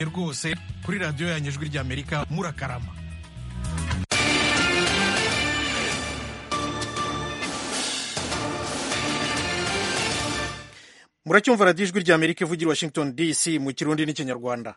rwose kuri radiyo yanyu ijwi ry'amerika murakarama muracyumva radiyo ijwi ry'amerika ivugira i washington dc mu kirundi n'ikinyarwanda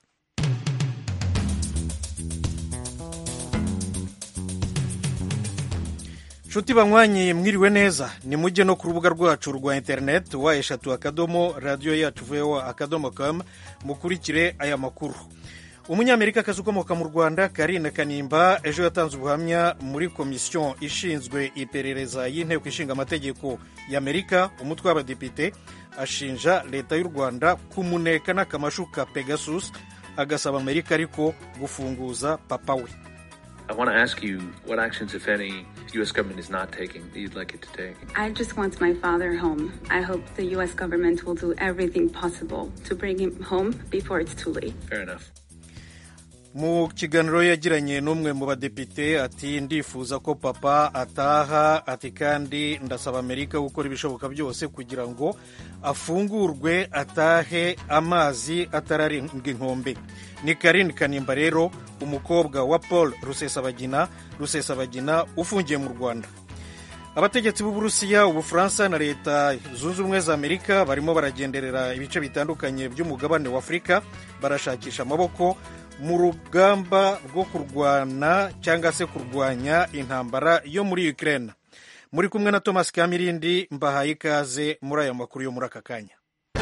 nshuti banywanyi mwiriwe neza ni mujye no ku rubuga rwacu rwa interineti wa eshatu akadomo radiyo yacu voa akadomo com mukurikire aya makuru umunyamerikakazi ukomoka mu rwanda karine kanimba ejo yatanze ubuhamya muri komisiyo ishinzwe iperereza y'inteko ishinga amategeko y'amerika umutwe w'abadepite ashinja leta y'u rwanda kumuneka n'akamashu ka pegasus agasaba amerika ariko gufunguza papa we I want to ask you what actions, if any, the U.S. government is not taking that you'd like it to take. I just want my father home. I hope the U.S. government will do everything possible to bring him home before it's too late. Fair enough. mu kiganiro yagiranye n'umwe mu badepite ati ndifuza ko papa ataha ati kandi ndasaba amerika gukora ibishoboka byose kugira ngo afungurwe atahe amazi atararenga inkombe ni karine kanimba rero umukobwa wa paul rusesabagina rusesabagina ufungiye mu rwanda abategetsi b'uburusiya ubufaransa na leta zunze ubumwe za amerika barimo baragenderera ibice bitandukanye by'umugabane wa afurika barashakisha amaboko mu rugamba rwo kurwana cyangwa se kurwanya intambara yo muri Ukraine muri kumwe na Thomas Kamirindi mbahaye ikaze muri aya makuru yo muri aka kanya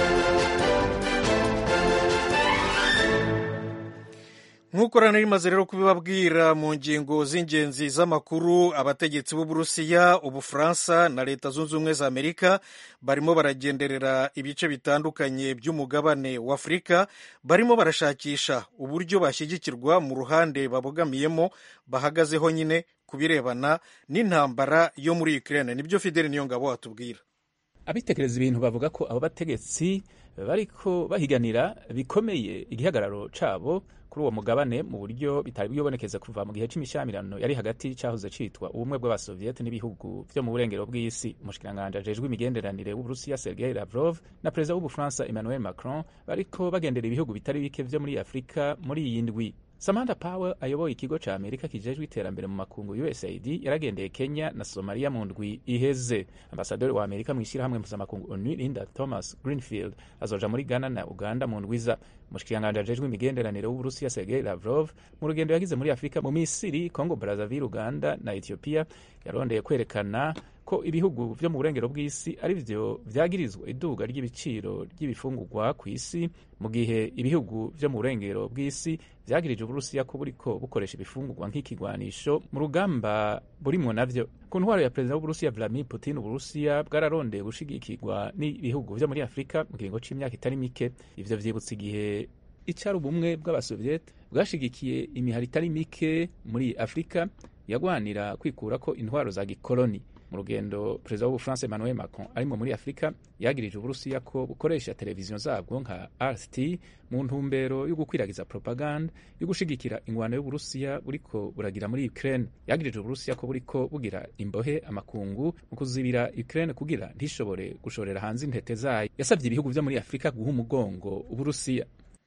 nk'uko rero rimaze rero kubibabwira mu ngingo z'ingenzi z'amakuru abategetsi b'uburusiya ubufaransa na leta zunze ubumwe za amerika barimo baragenderera ibice bitandukanye by'umugabane wa afurika barimo barashakisha uburyo bashyigikirwa mu ruhande babogamiyemo bahagazeho nyine ku birebana n'intambara yo muri Ukraine nibyo Fidel Niyongabo atubwira abitekereza ibintu bavuga ko abo bategetsi bariko bahiganira bikomeye igihagararo cabo kuri uwo mugabane mu buryo bitari bwibonekeza kuva mu gihe c'imishyamirano yari hagati cahoze citwa ubumwe bw'abasoviyete n'ibihugu vyo mu burengero bw'isi umushikiranganji ajejwe imigenderanire w'uburusiya sergei lavrov na perezida w'ubufaransa emmanuel macron bariko bagendera ibihugu bitari bike vyo muri afurika muri iyi ndwi samantha power ayoboye ikigo ca amerika kijejwe iterambere mu makungu usaid yaragendeye kenya na somalia mu ndwi iheze ambasaderi wa amerika mw'ishyirahamwe mpuzamakungu onu linda thomas greenfield azoja muri ghana na uganda mu ndwiza umushikiranganji ajejwe imigenderanire w'uburusiya sergei lavrov mu rugendo yagize muri afurika mu misiri congo brazaville uganda na ethiopia yarondeye kwerekana ko ibihugu vyo mu burengero bw'isi ari vyo vyagirizwa iduga ry'ibiciro ry'ibifungurwa ku isi mu gihe ibihugu vyo mu burengero bw'isi vyagirije uburusiya ko buriko bukoresha ibifungurwa nk'ikigwanisho mu rugamba burimwo navyo ku ntwaro ya perezida w'uburusiya vladimir putin uburusiya bwararondeye gushigikirwa n'ibihugu vyo muri afurika mu kiringo c'imyaka itari mike ivyo vyibutsa igihe icari ubumwe bw'abasoviyete bwashigikiye imihari itari mike muri afurika yagwanira kwikurako intwaro za gikoloni mu rugendo perezida w'ubufaransa emmanuel macron arimo muri afurika yagirije uburusiya ko bukoresha televiziyo zabwo nka rt mu ntumbero yo gukwiragiza propaganda yo gushigikira ingwano y'uburusiya buriko buragira muri ukraine yagirije uburusiya ko buriko bugira imbohe amakungu mu kuzibira ukraine kugira ntishobore gushorera hanze intete zayo yasabye ibihugu vyo muri afurika guha umugongo uburusiya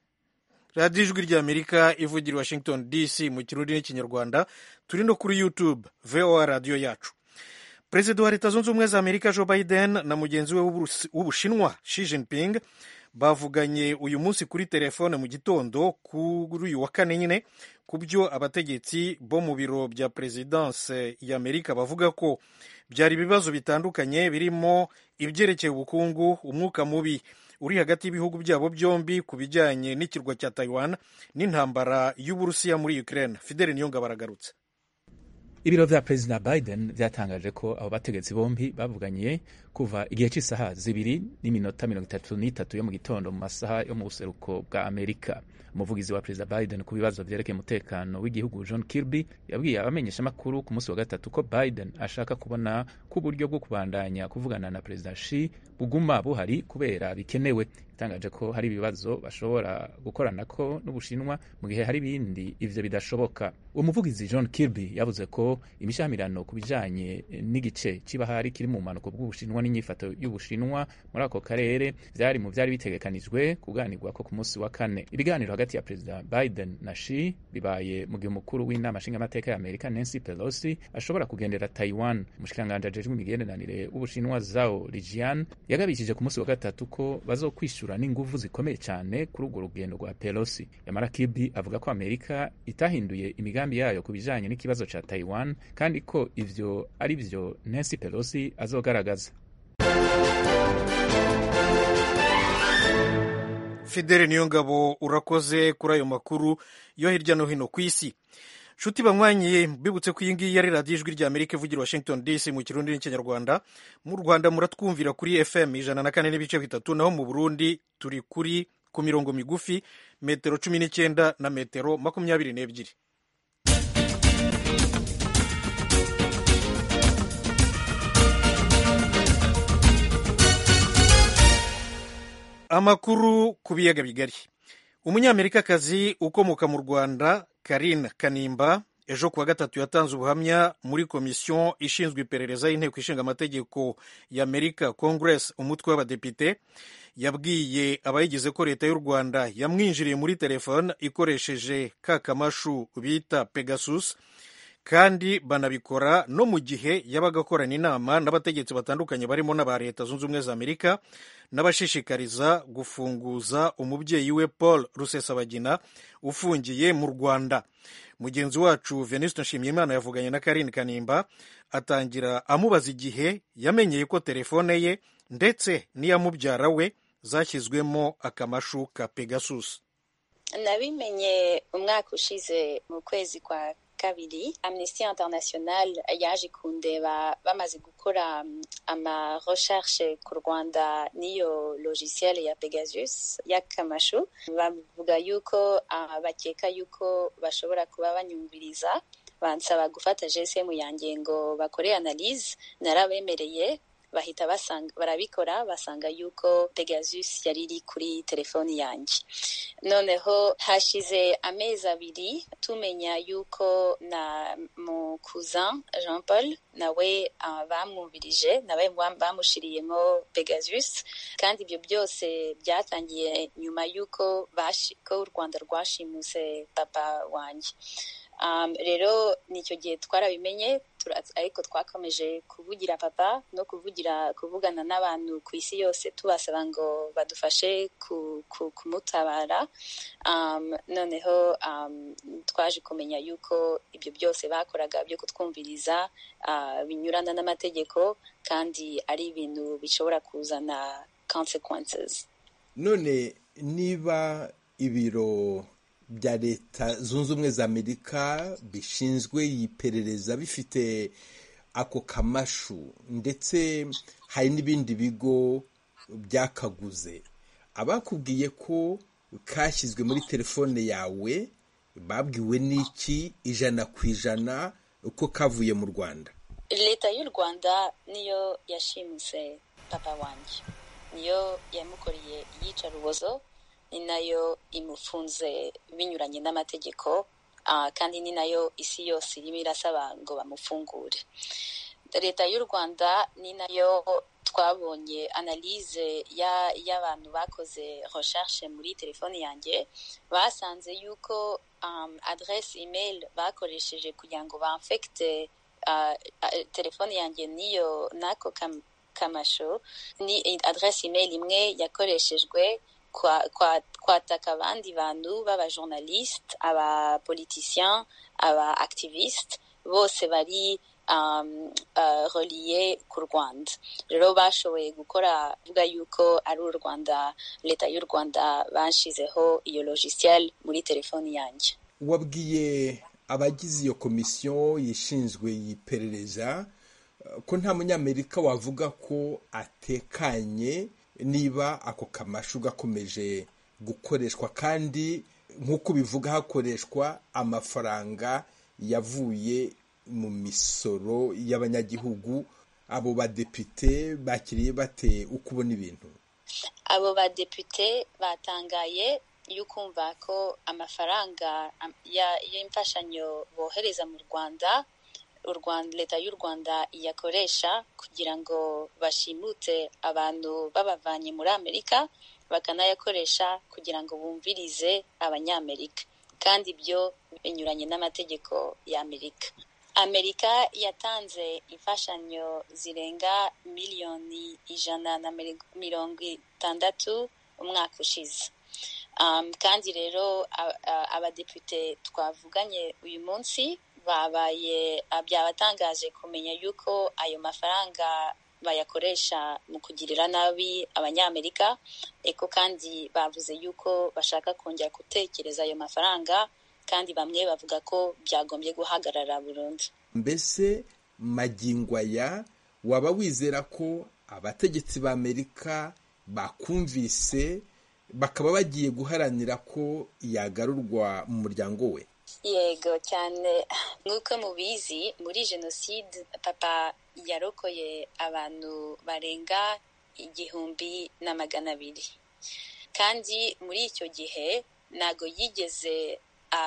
radiyo ijwi ry'amerika ivugira washington dc mu kirundi n'ikinyarwanda turi no kuri youtube voa radiyo yacu perezida wa leta zunze ubumwe za amerika joe biden na mugenzi we w'ubushinwa Xi Jinping bavuganye uyu munsi kuri telefone mu gitondo kuri uyu wa kane nyine ku byo abategetsi bo mu biro bya perezidanse y'amerika bavuga ko byari ibibazo bitandukanye birimo ibyerekeye ubukungu umwuka mubi uri hagati y'ibihugu byabo byombi ku bijyanye n'ikirwa cya taiwan n'intambara y'uburusiya muri ukraine fidele niyonga baragarutse ibiro vya perezida biden vyatangaje ko abo bategetsi bombi bavuganye kuva igihe cy'isaha zibiri n'iminota mirongo itatu n'itatu yo mu gitondo mu masaha yo mu buseruko bwa amerika umuvugizi wa perezida biden ku bibazo vyerekeye umutekano w'igihugu john kirby yabwiye abamenyeshamakuru ku munsi wa gatatu ko biden ashaka kubona ko uburyo bwo kubandanya kuvugana na perezida shi buguma buhari kubera bikenewe itangaje ko hari ibibazo bashobora gukoranako n'ubushinwa mu gihe hari ibindi ivyo bidashoboka uwo muvugizi john kirby yavuze ko imishamirano ku bijanye n'igice c'ibahari kiri mu mpanuko bw'ubushinwa n'inyifato y'ubushinwa muri ako karere vyari mu vyari bitegekanijwe kuganirwa ko ku munsi wa kane ibiganiro hagati ya perezida biden na shi bibaye mu gihe umukuru w'inama nshingamateka ya amerika nancy pelosi ashobora kugendera taiwan umushikiranganji ajejwe imigenderanire w'ubushinwa zao lijian yagabishije ku munsi wa gatatu ko bazokwishura n'inguvu zikomeye cyane kuri urwo rugendo rwa pelosi yamara kibi avuga ko amerika itahinduye imigambi yayo ku bijanye n'ikibazo ca taiwan kandi ko ivyo ari vyo nancy pelosi azogaragaza fidele niyo ngabo urakoze kuri ayo makuru yo hirya no hino ku isi nshuti banywanyi bibutse ko iyi ngiyi ari radiyo ijwi rya amerika ivugira washington dc mu kirundi n'ikinyarwanda mu rwanda muratwumvira kuri fm ijana na kane n'ibice bitatu naho mu burundi turi kuri ku mirongo migufi metero cumi n'icyenda na metero makumyabiri n'ebyiri amakuru ku biyaga bigari umunyamerikakazi ukomoka mu rwanda karine kanimba ejo kuwa gatatu yatanze ubuhamya muri komisiyo ishinzwe iperereza y'inteko ishinga amategeko y'amerika congress umutwe w'abadepite yabwiye abayigize ko leta y'u rwanda yamwinjiriye muri telefone ikoresheje ka kamashu bita pegasus kandi banabikora no mu gihe yabaga akorana inama n'abategetsi batandukanye barimo n'aba leta zunze ubumwe za amerika n'abashishikariza gufunguza umubyeyi we paul rusesabagina ufungiye mu rwanda mugenzi wacu venuste nshimiyimana yavuganye na karine kanimba atangira amubaza igihe yamenyeye ko telefone ye ndetse n'iya mubyara we zashyizwemo akamashu ka pegasus nabimenye umwaka ushize mu kwezi kwa kabiri amnesty international yaje kundeba bamaze gukora ama recherche ku rwanda n'iyo logiciel ya pegasus y'akamashu bavuga yuko uh, bakeka yuko bashobora kuba banyumviriza bansaba gufata gsm yanjye ngo bakore analyse narabemereye bahita basanga barabikora basanga yuko Pegasus yari iri kuri telefoni yanjye noneho hashize amezi abiri tumenya yuko na mu cousin Jean Paul nawe uh, bamwumvirije nawe bamushiriyemo Pegasus kandi ibyo byose byatangiye nyuma yuko ko u Rwanda rwashimuse papa wanjye um, rero nicyo gihe twarabimenye ariko twakomeje kuvugira papa no kuvugira kuvugana n'abantu ku isi yose tubasaba ngo badufashe ku, ku, kumutabara um, noneho um, twaje kumenya yuko ibyo byose bakoraga byo kutwumviriza uh, binyurana n'amategeko kandi ari ibintu bishobora kuzana consequences none niba ibiro bya leta zunze ubumwe za amerika bishinzwe iperereza bifite ako kamashu ndetse hari n'ibindi bigo byakaguze abakubwiye ko kashyizwe muri telefone yawe babwiwe n'iki ijana ku ijana uko kavuye mu rwanda leta y'u rwanda niyo yashimuse papa wanjye niyo yamukoreye iyicarubozo ni nayo imufunze binyuranye n'amategeko kandi ni nayo isi yose irimo irasaba ngo bamufungure leta y'u rwanda ni nayo twabonye analyse y'abantu bakoze recherche muri telefone yanjye basanze yuko um, adresse email bakoresheje kugira ngo bamfekite uh, telefone yanjye niyo n'ako kam, kamasho ni adresse email imwe yakoreshejwe kwataka abandi bantu b'abajournaliste abapoliticien aba activiste bose bari um, uh, reliye ku rwanda rero bashoboye gukora vuga yuko ari u rwanda leta y'u rwanda bashizeho iyo logiciel muri telefoni yanjye wabwiye abagize iyo komisiyo yishinzwe iperereza ko nta munyamerika wavuga ko atekanye niba ako kamashu gakomeje gukoreshwa kandi nk'uko bivuga hakoreshwa amafaranga yavuye mu misoro y'abanyagihugu abo badepite bakiriye bate uko ubona ibintu abo badepite batangaye y'ukumva ko amafaranga y'imfashanyo bohereza mu rwanda leta y'u rwanda iyakoresha kugira ngo bashimute abantu babavanye muri amerika bakanayakoresha kugira ngo bumvirize abanyamerika kandi ibyo binyuranye n'amategeko y'amerika amerika yatanze imfashanyo zirenga miliyoni ijana na mirongo itandatu umwaka ushize um, kandi rero abadepite twavuganye uyu munsi babaye byabatangaje kumenya yuko ayo mafaranga bayakoresha mu kugirira nabi abanyamerika eko kandi bavuze yuko bashaka kongera gutekereza ayo mafaranga kandi bamwe bavuga ko byagombye guhagarara burundu mbese magingo aya waba wizera ko abategetsi b'amerika bakumvise bakaba bagiye guharanira ko yagarurwa mu muryango we yego cyane nk'uko mubizi muri jenoside papa yarokoye abantu barenga igihumbi na magana abiri kandi muri icyo gihe ntago yigeze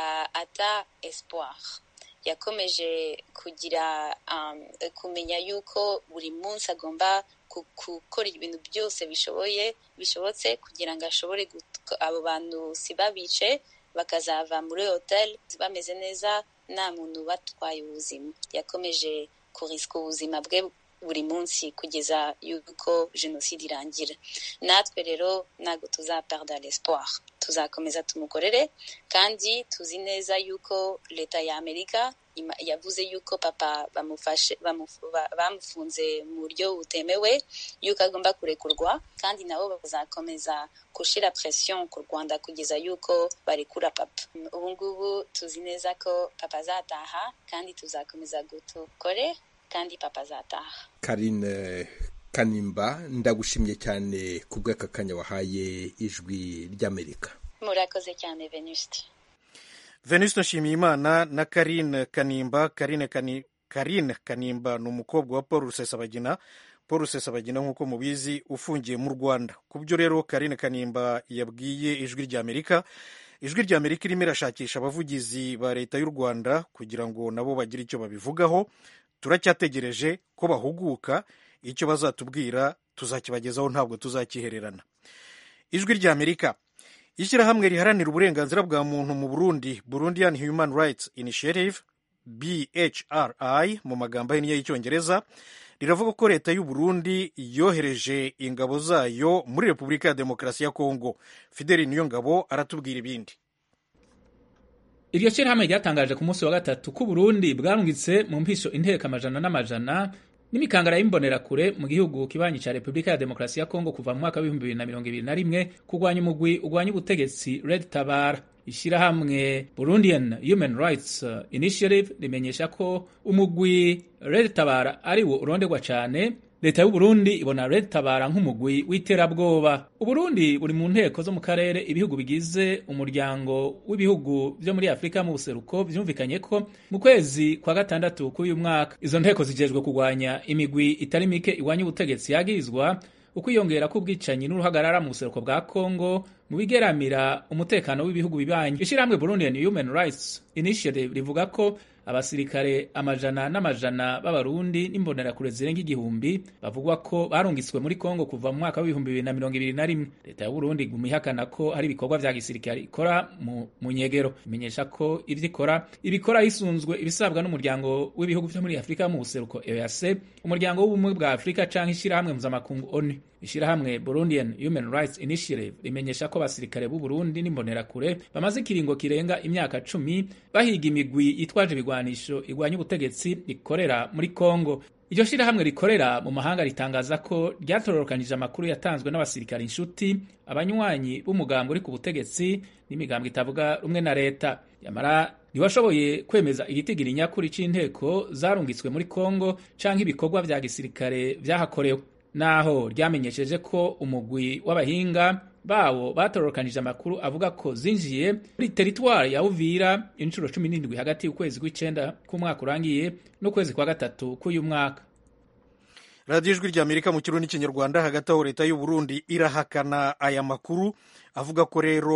ata espoir yakomeje kugira kumenya yuko buri munsi agomba gukora ibintu byose bishoboye bishobotse kugira ngo ashobore abo bantu si babice bakazava muri hoteli bameze neza nta muntu batwaye ubuzima yakomeje kurisika ubuzima bwe buri munsi kugeza yuko jenoside irangira natwe rero ntabwo tuzaperda l'espoir tuzakomeza tumukorere kandi tuzi neza yuko leta ya amerika yavuze yuko papa bamufashe bamufunze mu buryo butemewe yuko agomba kurekurwa kandi nabo bazakomeza gushyira presiyo ku rwanda kugeza yuko barekura papa ubu ngubu tuzi neza ko papa azataha kandi tuzakomeza gutukore kandi papa azataha karine kanimba ndagushimye cyane ku bw'aka kanya wahaye ijwi ry'amerika murakoze cyane venuste venuste nshimiyimana na karine kanimba karine kani karine kanimba ni umukobwa wa paul rusesabagina paul rusesabagina nk'uko mubizi ufungiye mu rwanda ku byo rero karine kanimba yabwiye ijwi ry'amerika ijwi ry'amerika irimo irashakisha abavugizi ba leta y'u rwanda kugira ngo nabo bagire icyo babivugaho turacyategereje ko bahuguka icyo bazatubwira tuzakibagezaho ntabwo tuzakihererana ijwi ry'amerika ishyirahamwe riharanira uburenganzira bwa muntu mu burundi burundian human rights initiative bhri mu magambo ahinnye y'icyongereza riravuga ko leta y'u burundi yohereje ingabo zayo muri repubulika ya demokarasi ya kongo fideli niyo ngabo aratubwira ibindi iryo shyirahamwe ryatangaje ku munsi wa gatatu ko uburundi bwarungitse mu mpisho inteko amajana n'amajana n'imikangara y'imbonerakure mu gihugu kibanyi cya repubulika ya demokarasi ya kongo kuva mu mwaka w'ibihumbi bibiri na mirongo ibiri na rimwe kurwanya umugwi urwanya ubutegetsi red tabara ishyirahamwe burundian human rights initiative rimenyesha ko umugwi red tabara ari wo uronderwa cyane leta y'uburundi ibona red tabara nk'umugwi w'iterabwoba uburundi buri mu nteko zo mu karere ibihugu bigize umuryango w'ibihugu byo muri afurika mu buseruko byumvikanye ko mu kwezi kwa gatandatu k'uyu mwaka izo nteko zijejwe kurwanya imigwi itari mike iwanya ubutegetsi yagirizwa ukwiyongera k'ubwicanyi n'uruhagarara mu buseruko bwa kongo mu bigeramira umutekano w'ibihugu bibanyi ishyirahamwe burundian human rights initiative rivuga ko abasirikare amajana n'amajana b'abarundi n'imbonerakure zirenga igihumbi bavugwa ko barungitswe muri kongo kuva mu mwaka w'ibihumbi bibiri na mirongo ibiri na rimwe leta ya burundi iguma ihakana ko hari ibikorwa vya gisirikare ikora mu, mu nyegero imenyesha ko ivyo ikora ibikora hisunzwe ibisabwa n'umuryango w'ibihugu vyo muri afurika mu buseruko eac umuryango w'ubumwe bwa afurika canke ishirahamwe mpuzamakungu onu ishirahamwe burundian human rights initiative rimenyesha ko abasirikare b'u burundi n'imbonerakure bamaze ikiringo kirenga imyaka cumi bahiga imigwi yitwaje ibigwanisho igwanya ubutegetsi rikorera muri kongo iryo shirahamwe rikorera mu mahanga ritangaza ko ryatororokanije amakuru yatanzwe n'abasirikare inshuti abanywanyi b'umugambi uri ku butegetsi n'imigambi itavuga rumwe na leta yamara ntiwashoboye kwemeza igitigiri nyakuri c'inteko zarungitswe muri kongo canke ibikorwa vya gisirikare vyahakorewe naho ryamenyesheje ko umugwi w'abahinga bawo batororokanije amakuru avuga ko zinjiye muri teritwari ya Uvira inshuro cumi n'indwi hagati y'ukwezi kw'icenda k'umwaka urangiye n'ukwezi kwa gatatu k'uyu mwaka radiyo ijwi rya amerika mu kirundi n'ikinyarwanda hagati aho leta y'u Burundi irahakana aya makuru avuga ko rero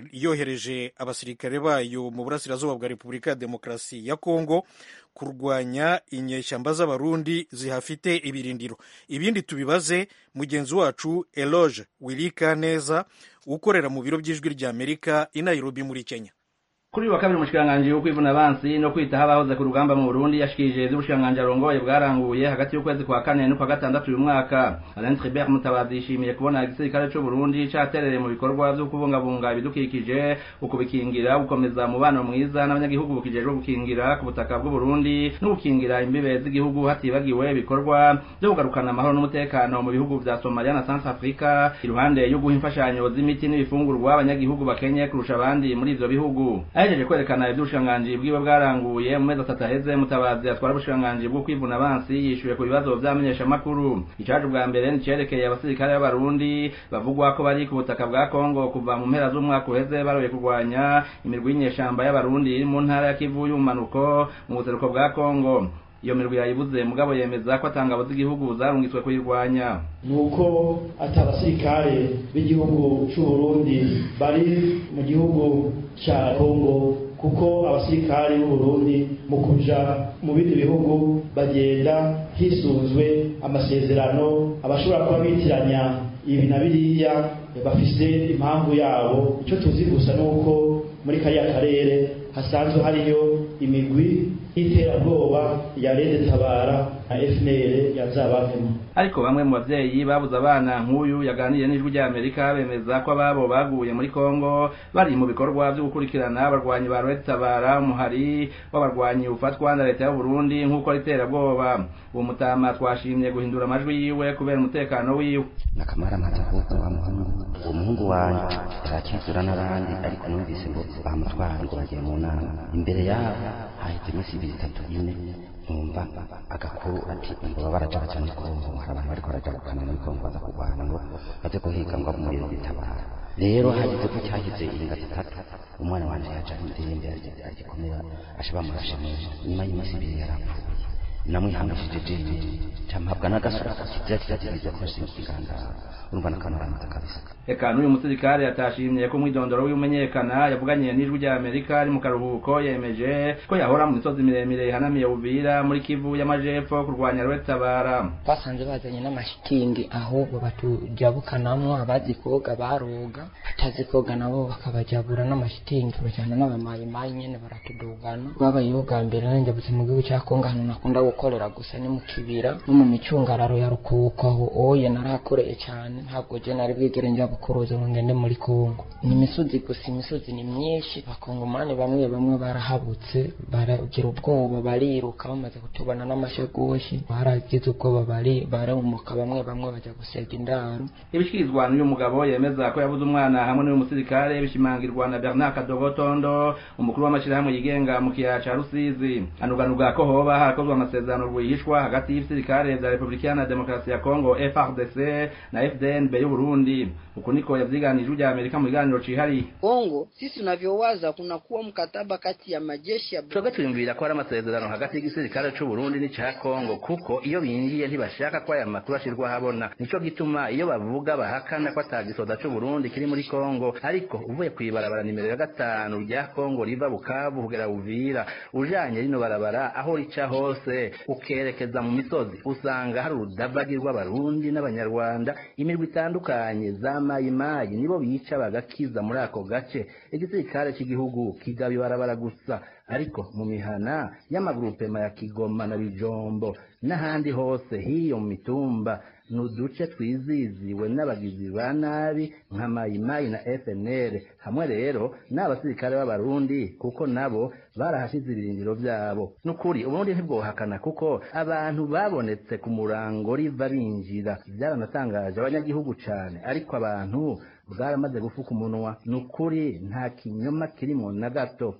yohereje abasirikare bayo mu burasirazuba bwa repubulika ya demokarasi ya kongo kurwanya inyeshyamba z'abarundi zihafite ibirindiro ibindi tubibaze mugenzi wacu eloge wirika neza ukorera mu biro by'ijwi ry'amerika i nairobi muri kenya kuri uyu wa kabiri umushikiranganji wo kwivuna abansi no kwitaho abahoze ku rugamba mu burundi yashikirije ivy'ubushikiranganji arongoye bwaranguye hagati y'ukwezi kwa kane n'ukwa gatandatu uyu mwaka alain tribert mutabazi yishimiye kubona igisirikare c'uburundi caterereye mu bikorwa vyo kubungabunga ibidukikije ukubikingira gukomeza umubano mwiza n'abanyagihugu bukijejwe gukingira ku butaka bw'uburundi no gukingira imbibe z'igihugu hatibagiwe ibikorwa vyo kugarukana amahoro n'umutekano mu bihugu vya somalia na centre africa iruhande yo guha imfashanyo z'imiti n'ibifungurwa abanyagihugu bakenye kurusha abandi muri ivyo bihugu ahejeje kwerekana ivy'ubushikiranganji bwiwe bwaranguye mu mezi atatu aheze mutabazi atwara ubushikiranganji bwo kwivuna abansi yishuye ku bibazo vy'amenyeshamakuru icaje ubwa mbere nicerekeye abasirikare b'abarundi bavugwa ko bari ku butaka bwa kongo kuva mu mpera z'umwaka uheze baroye kurwanya imirwi y'inyeshamba y'abarundi iri mu ntara ya kivu y'ubumanuko mu buseruko bwa kongo iyo mirwi yayibuze mugabo yemeza ko atangabo z'igihugu zarungitswe kuyirwanya nuko ati abasirikare b'igihugu c'uburundi bari mu gihugu ca kongo kuko abasirikare b'uburundi mu kuja mu bindi bihugu bagenda hisunzwe amasezerano abashobora kuba bitiranya ibi na biriya bafise impamvu yabo ico tuzi gusa nuko muri kariya karere hasanzwe hariyo imigwi y'iterabwoba ya rede tabara na fnl yazabavemo ariko bamwe mu bavyeyi babuze abana nk'uyu yaganiriye n'ijwi rya amerika bemeza ko ababo baguye muri kongo bari mu bikorwa vyo gukurikirana abarwanyi ba rede tabara umuhari w'abarwanyi ufatwa na leta y'uburundi nk'uko ari iterabwoba uwo mutama twashimye guhindura amajwi yiwe kubera umutekano wiwe nakamara amaze kuvuga wa muhungu uwo muhungu wanje yarakizura n'abandi ariko numvise ngo bamutwara ngo bagiye mu nama imbere yabo haheze iminsi ibiri itatu ine nkumva agakuru ati ngo baba barajaga cyane kongo hari abantu bariko baraja gukana muri kongo baza kurwana ngo baze guhiga ngo umuriro bitabara rero hageze ko cyagize inga zitatu umwana wanje yaja ndende agikomera ashe bamurashe neza nyuma y'iminsi ibiri yarapfuye namwihangishije jewe campabwa n'agasura kizira kiraziriza ko nsinkigangara urumva n'akamaramaza kabisa eka n'uyu musirikare yatashimye ko umwidondoro w'imenyekana yavuganiye n'ijwi rya amerika ari mu karuhuko yemeje ko yahora mu misozi miremire ihanamiye buvira muri kivu y'amajepfo kurwanya rwetabara basanze bazanye n'amashitingi aho batujabukanamwo abazi koga baroga batazi koga nabo bakabajabura n'amashitingi bajana n'abamayimayi nyene baratudugana babayeho bwa mbere nanjabutse mu gihugu cya kongo ahantu nakunda gukorera gusa ni mu kibira no mu micungararo ya rukuko aho oye narahakoreye cyane ntabwo je nari bwigere njya bukuruza ngo ngende muri kongo ni imisozi gusa imisozi ni myinshi bakongomani bamwe bamwe barahabutse baragira ubwoba bariruka bamaze kutubona n'amashegoshi baragize ubwoba bari barumuka bamwe bamwe bajya gusega indaro ibishikirizwa n'uyu mugabo yemeza ko yabuze umwana hamwe n'uyu musirikare bishimangirwa na bernard kadogotondo umukuru w'amashyirahamwe yigenga mu kiyaya ca rusizi anuganuga ko hoba harakozwe amasezerano rwihishwa hagati y'ibisirikare vya repubulika iharanira demokarasi ya kongo frdc na fdnb y'uburundi uku niko yavyiganije rya amerika mu biganiro cihariye kongo sisi tunavyowaza kunakuwa mkataba kati ya majeshi ya twebwe twiyumvira ko hari amasezerano hagati y'igisirikare c'uburundi n'ica kongo kuko iyo binjiye ntibashaka ko aya makuru ashirwa habona nico gituma iyo bavuga bahakana ko ata gisoda c'uburundi kiri muri kongo ariko uvuye kw'ibarabara nimero ya gatanu rya kongo riva bukavu kugera buvira ujanye rino barabara aho rica hose ukerekeza mu misozi usanga hari urudavagi rw'abarundi n'abanyarwanda imirwi itandukanye za mayimayi nibo bica bagakiza muri ako gace igisirikare cy'igihugu kigaba ibarabara gusa ariko mu mihana y'amagurupema ya kigoma na bijombo n'ahandi hose hiyo mu mitumba ni uduce twiziziwe n'abagizi ba nabi nka mayimayi na fnl hamwe rero n'abasirikare b'abarundi kuko nabo barahashize ibirindiro byabo n'ukuri uburundi ntibwohakana kuko abantu babonetse ku murango riva binjira byaranatangaje abanyagihugu cane ariko abantu bwaramaze gufuka umunwa n'ukuri nta kinyoma kirimo na gato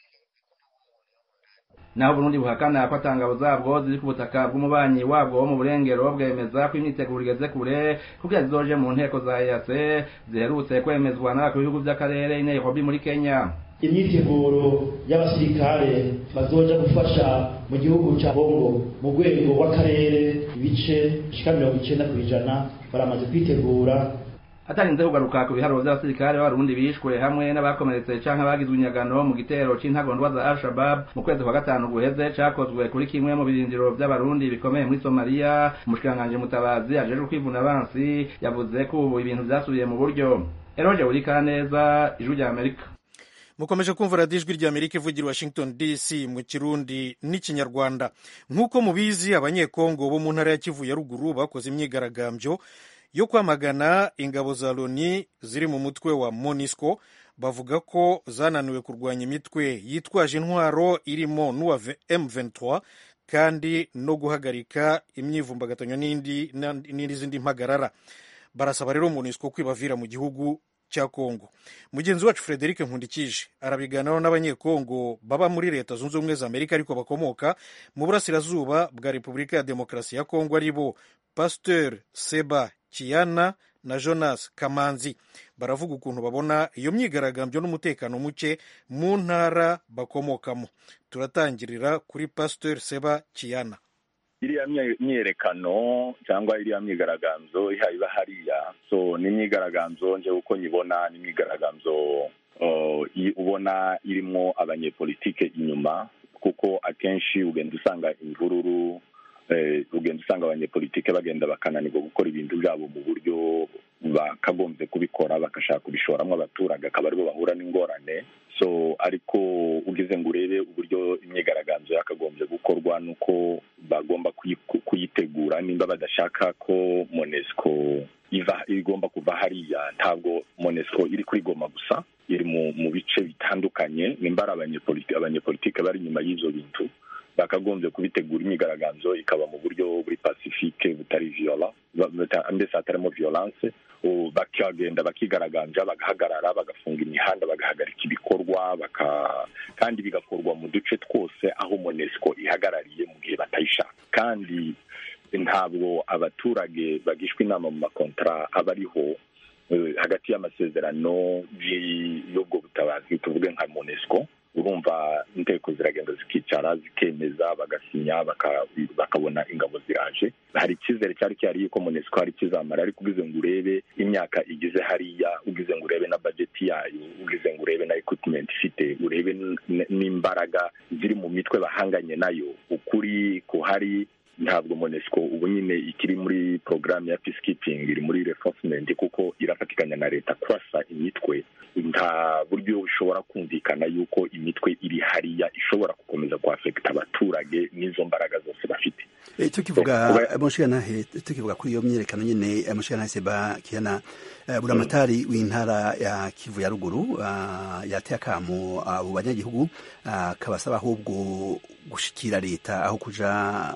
naho Burundi buhakana ko atangabo zabwo ziri ku butaka bw'umubanyi wabwo wo mu burengero bwemeza ko imyiteguro igeze kure kugira zizoje mu nteko za EAC ziherutse kwemezwa n'abakuru b'ibihugu by'akarere i Nairobi muri Kenya imyiteguro y'abasirikare bazoja gufasha mu gihugu cya Kongo mu rwego rw'akarere ibice bishika mirongo icenda ku ijana baramaze kwitegura hatarinze kugaruka ku biharuro vy'abasirikare b'abarundi bishwe hamwe n'abakomeretse canke bagizwe inyagano mu gitero c'intagondwa za al-shabab mu kwezi kwa gatanu guheze cakozwe kuri kimwe mu birindiro vy'abarundi bikomeye muri somaliya umushikiranganji mutabazi ajejwe kwivuna abansi yavuze ko ubu ibintu vyasubiye mu buryo eroje urikaneza ijwi rya amerika mukomeje kumva radiyo ijwi rya amerika ivugira washington dc mu kirundi n'ikinyarwanda nk'uko mubizi abanyekongo bo mu ntara ya kivu ya ruguru bakoze imyigaragambyo yo kwamagana ingabo za loni ziri mu mutwe wa monisco bavuga ko zananiwe kurwanya imitwe yitwaje intwaro irimo n'uwa m23 kandi no guhagarika imyivumbagatanyo n'izindi mpagarara barasaba rero monisco kwibavira mu gihugu cya kongo mugenzi wacu frederic nkundikije arabiganiraho n'abanyekongo baba muri leta zunze ubumwe za amerika ariko bakomoka mu burasirazuba bwa repubulika ya demokarasi ya kongo ari bo pasteur seba kiyana na jonas kamanzi baravuga ukuntu babona iyo myigaragambyo n'umutekano muke mu ntara bakomokamo turatangirira kuri pasteur seba kiyana iriya myiyerekano cyangwa iriya myigaragambyo iba hariya so ni imyigaragambyo nje uko nyibona ni imyigaragambyo ubona irimo abanyepolitike inyuma kuko akenshi ugenda usanga imvururu ugenda usanga abanyepolitike bagenda bakananirwa gukora ibintu byabo mu buryo bakagombye kubikora bagashaka kubishoramo abaturage akaba aribo bahura n'ingorane so ariko ugeze ngo urebe uburyo imyigaragambyo yakagombye gukorwa nuko bagomba kuyitegura nimba badashaka ko monesco iva igomba kuva hariya ntabwo monesco iri kuri goma gusa iri mu bice bitandukanye nimba ari abanyepolitike bari inyuma y'ibyo bintu bakagombye kubitegura imyigaragambyo ikaba mu buryo buri pacifique butari viola mbese hatarimo violence bakagenda bakigaragambya bagahagarara bagafunga imihanda bagahagarika ibikorwa kandi bigakorwa mu duce twose aho monesco ihagarariye mu gihe batayishaka kandi ntabwo abaturage bagishwa inama mu makontara aba ariho hagati y'amasezerano y'ubwo butabazi tuvuge nka monesco urumva inteko ziragenda zikicara zikemeza bagasinya bakabona ingabo ziraje hari icyizere cyari cyari yuko monesco hari kizamara ariko ugize ngo urebe imyaka igize hariya ugize ngo urebe na bajeti yayo ugize ngo urebe na equipment ifite urebe n'imbaraga ziri mu mitwe bahanganye nayo ukuri kuhari ntabwo monesco ubu nyine ikiri muri porogaramu ya peacekeeping iri muri reinforcement kuko irafatikanya na leta kurasa imitwe nta buryo bushobora kumvikana yuko imitwe iri hariya ishobora gukomeza kuhafekita abaturage n'izo mbaraga zose bafite tukivuga mushikanahe tukivuga kuri iyo myerekano nyine mushikanahe seba kiyana buramatari w'intara ya kivu ya ruguru yateye akamu abo banyagihugu kabasaba ahubwo gushikira leta aho kuja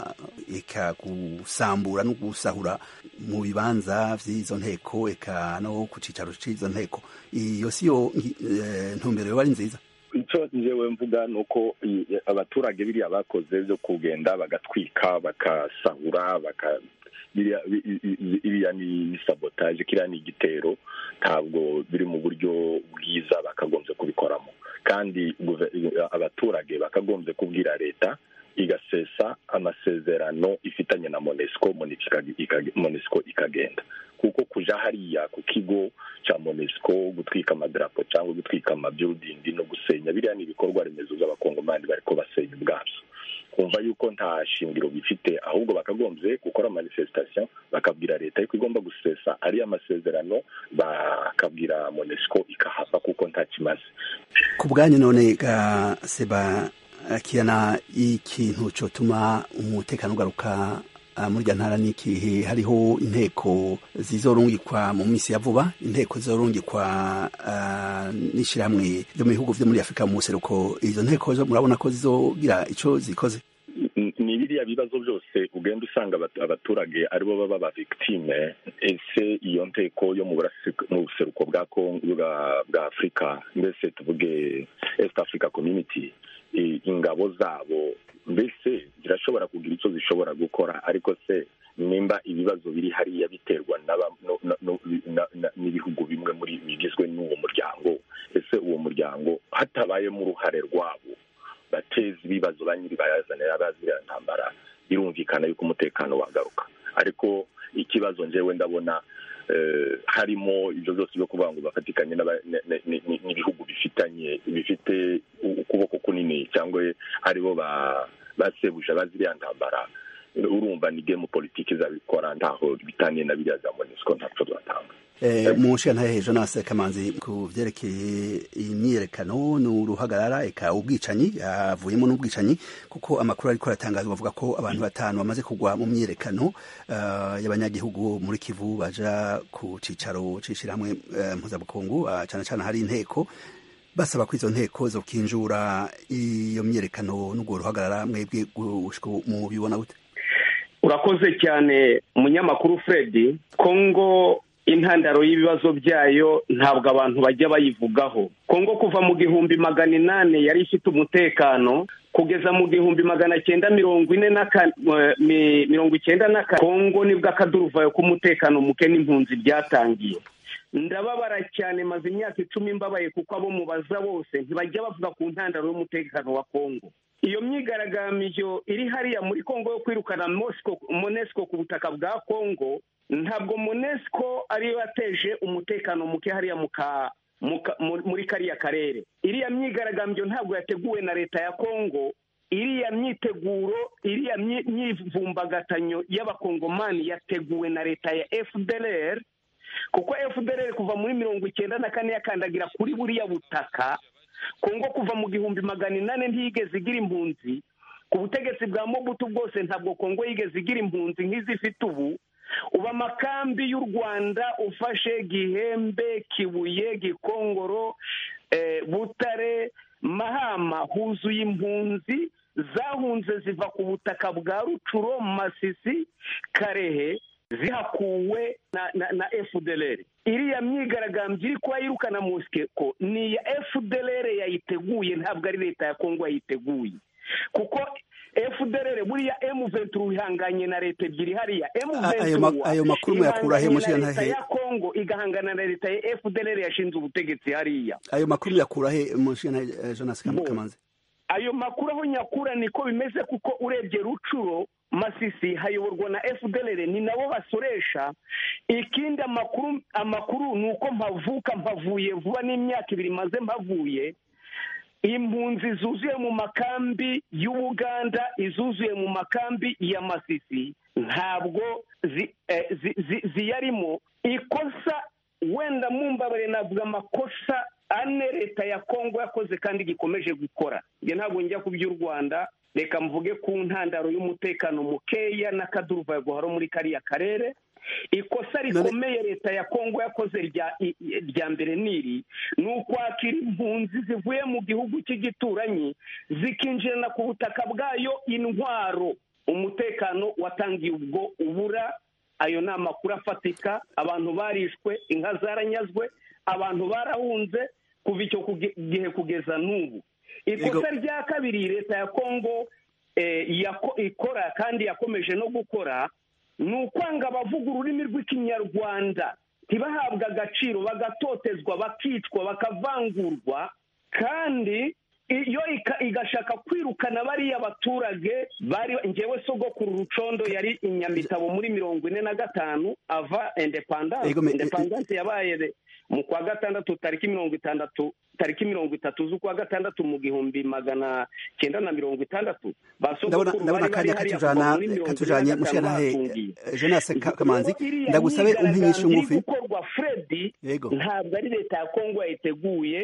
eka gusambura no gusahura mu bibanza vy'izo nteko eka no ku cicaro c'izo nteko iyo siyo ntumbero yoba ari nziza icyo njyewe mvuga ni uko abaturage biriya bakoze byo kugenda bagatwika bakasahura baka iriya ni sabotaje kiriya ni igitero ntabwo biri mu buryo bwiza bakagombye kubikoramo kandi abaturage bakagombye kubwira leta igasesa amasezerano ifitanye na monesco monesco ikagenda kuko kuja hariya ku kigo cya monesco gutwika amadarapo cyangwa gutwika amabyudindi no gusenya biriya ni ibikorwa remezo by'abakongomani bariko basenya ubwabyo kumva yuko nta shingiro bifite ahubwo bakagombye gukora manifestation bakabwira leta yuko igomba gusesa ariya masezerano bakabwira monesco ikahava kuko nta kimaze ku bwanyu none ga seba kirana ikintu cyotuma umutekano ugaruka muri irya ntara n'ikihe hariho inteko zizorungikwa mu minsi ya vuba inteko zizorungikwa n'ishyirahamwe ryo mu bihugu byo muri afurika mu museruko izo nteko murabona ko zizogira icyo zikoze ni biriya bibazo byose ugenda usanga abaturage aribo baba ba victime ese iyo nteko yo mu buseruko bwa bwa afurika mbese tuvuge east africa community ingabo zabo mbese zirashobora kugira icyo zishobora gukora ariko se nimba ibibazo biri hariya biterwa n'ibihugu bimwe muri bigizwe n'uwo muryango ese uwo muryango hatabayemo uruhare rwabo bateza ibibazo ba nyiri bayazanira baziriya ntambara birumvikana yuko umutekano wagaruka ariko ikibazo njyewe ndabona harimo ibyo byose byo kuvuga ngo bafatikanye n'ibihugu bifitanye bifite ukuboko kunini cyangwa aribo basebuje baziriya ntambara urumva ni gemu politiki zabikora ntaho bitaniye na biriya za monisco ntacyo zatanga mu nshinga hejuru nase kamanzi ku byerekeye imyiyerekano ni uruhagarara eka ubwicanyi havuyemo n'ubwicanyi kuko amakuru ariko aratangazwa avuga ko abantu batanu bamaze kugwa mu myiyerekano y'abanyagihugu muri kivu baja ku cicaro c'ishirahamwe mpuzabukungu cyane cyane hari inteko basaba ko izo nteko zo kinjura iyo myiyerekano n'ubwo ruhagarara mwebwe mubibona gute urakoze cyane umunyamakuru Fred kongo intandaro y'ibibazo byayo ntabwo abantu bajya bayivugaho kongo kuva mu gihumbi magana inani yari ifite umutekano kugeza mu gihumbi magana cyenda mirongo ine na mirongo icyenda na kane kongo nibwo akaduruvayo k'umutekano muke n'impunzi byatangiye ndababara cyane maze imyaka icumi mbabaye kuko abo mubaza bose ntibajya bavuga ku ntandaro y'umutekano wa kongo iyo myigaragambyo iri hariya muri kongo yo kwirukana monesco ku butaka bwa kongo ntabwo monesco ariyo yateje umutekano muke hariya muri kariya karere iriya myigaragambyo ntabwo yateguwe na leta ya kongo iriya myiteguro iriya myivumbagatanyo y'abakongomani yateguwe na leta ya fdr kuko fdr kuva muri mirongo icyenda na kane yakandagira kuri buriya butaka kongo kuva mu gihumbi magana inani ntiyigeze igira impunzi ku butegetsi bwa mobutu bwose ntabwo kongo yigeze igira impunzi nk'izifite ubu ubu amakambi y'u rwanda ufashe gihembe kibuye gikongoro butare mahama huzuye impunzi zahunze ziva ku butaka bwa rucuro masisi karehe zihakuwe na na na fdr iriya myigaragambyo iri kuba yirukana musikeko ni iya fdr yayiteguye ntabwo ari leta ya kongo yayiteguye kuko fdr buriya emu venturu ihanganye na leta ebyiri hariya emu venturu ayo makuru muyakura he na leta ya kongo igahangana na leta ya fdr yashinze ubutegetsi hariya ayo makuru muyakura he mushinga jonas kamanzi ayo makuru aho nyakura niko bimeze kuko urebye rucuro masisi hayoborwa na fdr ni nabo basoresha ikindi amakuru amakuru ni uko mpavuka mpavuye vuba n'imyaka ibiri maze mpavuye impunzi zuzuye mu makambi y'ubuganda izuzuye mu makambi ya masisi ntabwo ziyarimo ikosa wenda mumbabare navuga amakosa ane leta ya kongo yakoze kandi gikomeje gukora njye ntabwo njya ku by'u rwanda reka mvuge ku ntandaro y'umutekano mukeya n'akaduruvayo guharo muri kariya karere ikosa rikomeye leta ya kongo yakoze rya mbere niri ni ukwakira impunzi zivuye mu gihugu cy'igituranyi zikinjirana ku butaka bwayo intwaro umutekano watangiye ubwo ubura ayo ni amakuru afatika abantu barishwe inka zaranyazwe abantu barahunze kuva icyo gihe kugeza n'ubu ikosa rya kabiri leta ya kongo ikora kandi yakomeje no gukora ni ukwanga abavuga ururimi rw'ikinyarwanda ntibahabwe agaciro bagatotezwa bakicwa bakavangurwa kandi iyo igashaka kwirukana bariya baturage bari ngewe sogokuru rucondo yari inyamitabo muri mirongo ine na gatanu ava indepandanse indepandanse yabaye mu kwa gatandatu tariki mirongo itandatu tariki mirongo itatu z'ukwa gatandatu mu gihumbi magana cyenda na mirongo itandatu ndabona akanya katujana katujanye mushanahe Jonas Kamanzi ndagusabe umpinyisha ngufi gukorwa Fred ntabwo ari leta ya Kongo yayiteguye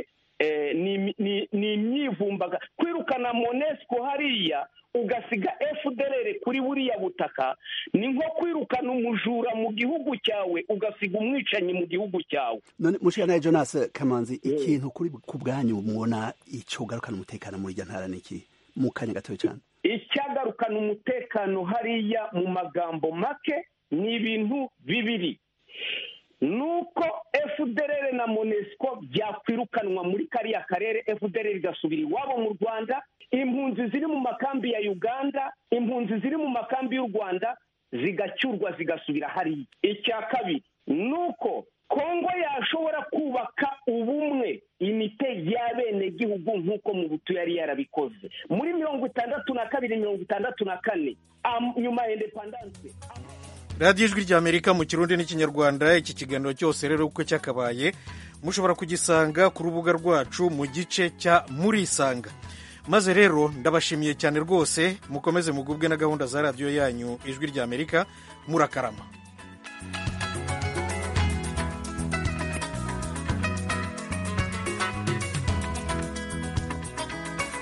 ni imyivumbaga kwirukana monesco hariya ugasiga fdr kuri buriya butaka ni nko kwirukana umujura mu gihugu cyawe ugasiga umwicanyi mu gihugu cyawe none mushikanaye jonas kamanzi ikintu kuri ku bwanyu mubona icyo ugarukana umutekano muri iryo ntara ni iki mu kanya gatoya cyane icyagarukana umutekano hariya mu magambo make ni ibintu bibiri nuko fdr na monesco byakwirukanwa muri kariya karere fdr igasubira iwabo mu rwanda impunzi ziri mu makambi ya uganda impunzi ziri mu makambi y'u rwanda zigacyurwa zigasubira hariya icya kabiri nuko kongo yashobora kubaka ubumwe imite y'abenegihugu nk'uko mu butu yari yarabikoze muri mirongo itandatu na kabiri mirongo itandatu na kane nyuma ya indepandanse radiyo ijwi ry'amerika mu kirundi n'ikinyarwanda iki kiganiro cyose rero uko cyakabaye mushobora kugisanga ku rubuga rwacu mu gice cya murisanga maze rero ndabashimiye cyane rwose mukomeze mugubwe na gahunda za radiyo yanyu ijwi ry'amerika murakarama